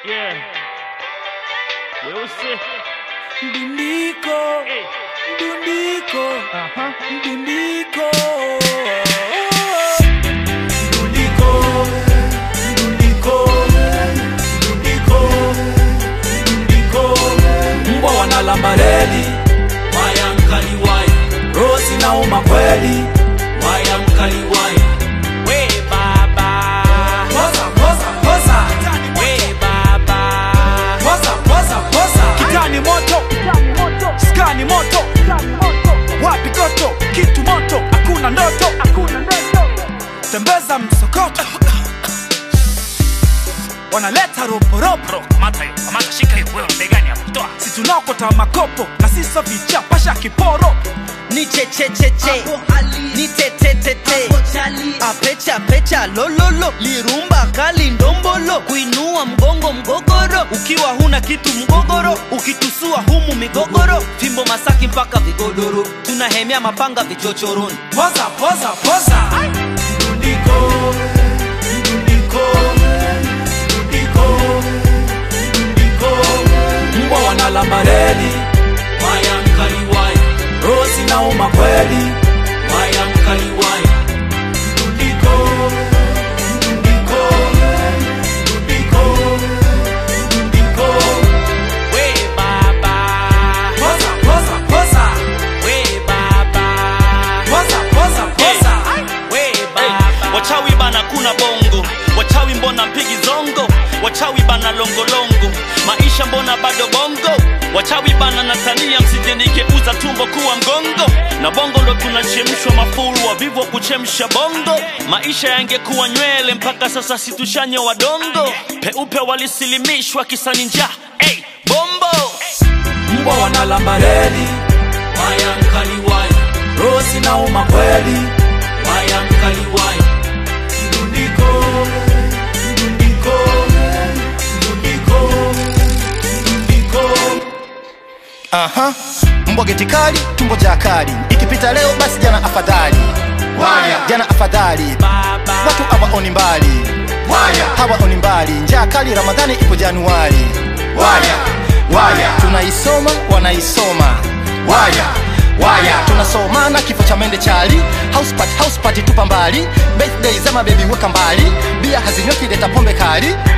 Yeah. Weusi. Mdundiko, Hey. mdundiko, Aha. mdundiko. Mdundiko, mdundiko, mdundiko, mdundiko. Mbwa wanalamba reli, waya mkali waya Rosi nauma kweli. waya mkali waya We baba. Poza, poza, poza. We baba. Poza, poza, poza. kitani moto skani moto wapi goto kitu moto hakuna ndoto tembeza msokoto wanaleta roporopo Kamata hiyo. Kamata shika hiyo. Wewe mbegani hapo. Toa. si tunaokota makopo na siso vichapasha kiporo ni chechecheche ni tetetete apecha pecha lololo lirumba kali ndombolo kuinua mgongo mgogoro ukiwa huna kitu mgogoro ukitusua humu migogoro fimbo masaki mpaka vigodoro tunahemea mapanga vichochoroni Poza, poza, poza. Mdundiko, mdundiko, mdundiko, mdundiko. Mbwa wanalamba reli, waya mkali waya Rosi nauma kweli. waya mkali waya Mdundiko, mdundiko, mdundiko, mdundiko. We baba. Poza, poza, poza. We baba. Poza, poza, poza. We baba. wachawi bana kuna bongo wachawi mbona mpigi zongo wachawi bana longolongo maisha mbona bado bongo wachawi bana natania msijenikeuza tumbo kuwa mgongo na bongo ndo tunachemshwa mafuru wavivu wa kuchemsha bongo maisha yangekuwa nywele mpaka sasa situshanye wadongo peupe walisilimishwa kisani njaa hey, bombo Mbwa wanalamba reli, waya mkali waya Rosi nauma kweli. waya mkali waya Mdundiko, mdundiko, mdundiko, mdundiko. Aha, mbwa geti kali, tumbo ja kali. Ikipita leo basi jana afadhali. Waya, jana afadhali. Baba. Watu hawaoni mbali. Waya, hawaoni mbali. Njaa kali Ramadhani ipo Januari. Waya, waya, tunaisoma wanaisoma. Waya, waya, tunasomana kifo cha mende chali. House party, house party tupa mbali. Birthday za mabebi weka mbali. Bia hazinyweki leta pombe kali.